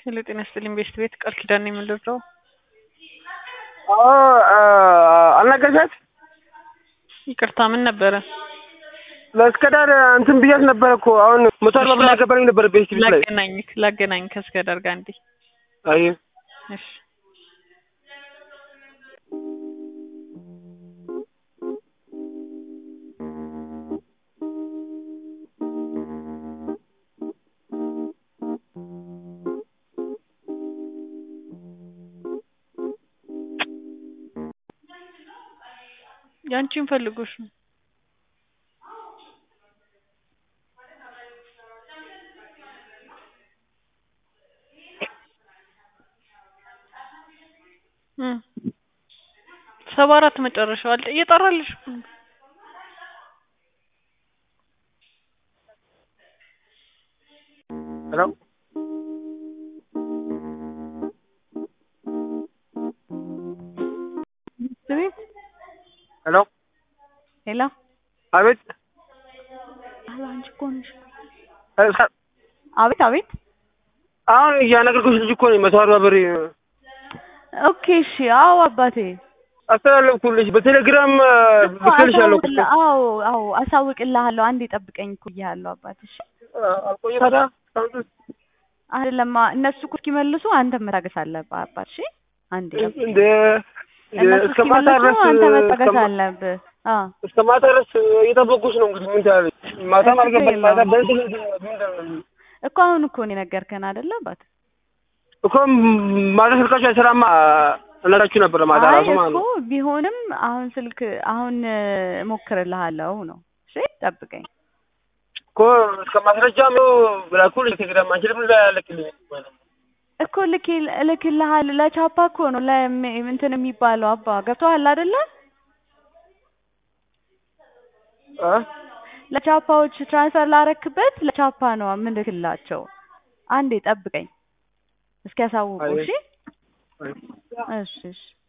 ሄሎ ጤና ይስጥልኝ ቤስት ቤት ቃል ኪዳን ነው የምንደርሰው። አዎ አልነገርሻት? ይቅርታ ምን ነበረ? ለእስከ ዳር እንትን ብያት ነበረ እኮ አሁን መቶ አርባ ብር ያገባኝ ነበረ ቤስት ቤት ላይ ላገናኝክ ላገናኝክ ከእስከ ዳር ጋር እንዴ። አይ እሺ ያንቺን ፈልጎሽ ነው። እም ሰባ አራት መጨረሻው አለ እየጠራልሽ እኮ ነው። ሄሎ ቤት ሄሎ ሄሎ አቤት አሎ አንቺ እኮ ነሽ። እ ሰ- አቤት አቤት አሁን እያናገርኩሽ ልጅ እኮ ነኝ መቶ አርባ ብር ኦኬ እሺ አዎ አባቴ አስተላለፍኩልሽ በቴሌግራም ልክልሻለሁ እኮ አሳውቅልህ- አዎ አዎ አሳውቅልሃለሁ አንዴ ጠብቀኝ እኮ ብዬሃለሁ አባቴ እሺ አልቆየ ታዲያ እስካሁን ድረስ አይደለማ እነሱ እኮ እስኪመልሱ አንተ መታገስ አለብህ አባት እሺ አንዴ እንደ እነሱ እስከ ማታ እስኪመልሱ ድረስ አንተ መታገስ እስከ- አለብህ አዎ እስከ ማታ ድረስ እየጠበኩሽ ነው። እንግዲህ ምን ታያለሽ? ማታም አልገባኝ ማታ በእንትን ምንድን ነው እኮ አሁን እኮ ነው የነገርከን አይደለ አባት እኮ ማታ ስልካችሁ አይሰራማ እነግራችሁ ነበረ ማታ አይ ራሱ ማለት እኮ ነው። ቢሆንም አሁን ስልክ አሁን እሞክርልሃለሁ ነው እሺ ጠብቀኝ እኮ እስከ ማስረጃም ነው ብላኩል ቴሌግራም አንቺ ለምን ላይ ያለቅልኝ እኮ ልክ እልክልሃል ለቻፓ እኮ ነው ለሚ- እንትን የሚባለው አባ ገብቶሃል አይደለ እ ለቻፓዎች ትራንስፈር ላረክበት ለቻፓ ነው የምልክላቸው አንዴ ጠብቀኝ እስኪያሳውቁ አይ። እሺ አይ። እሺ እሺ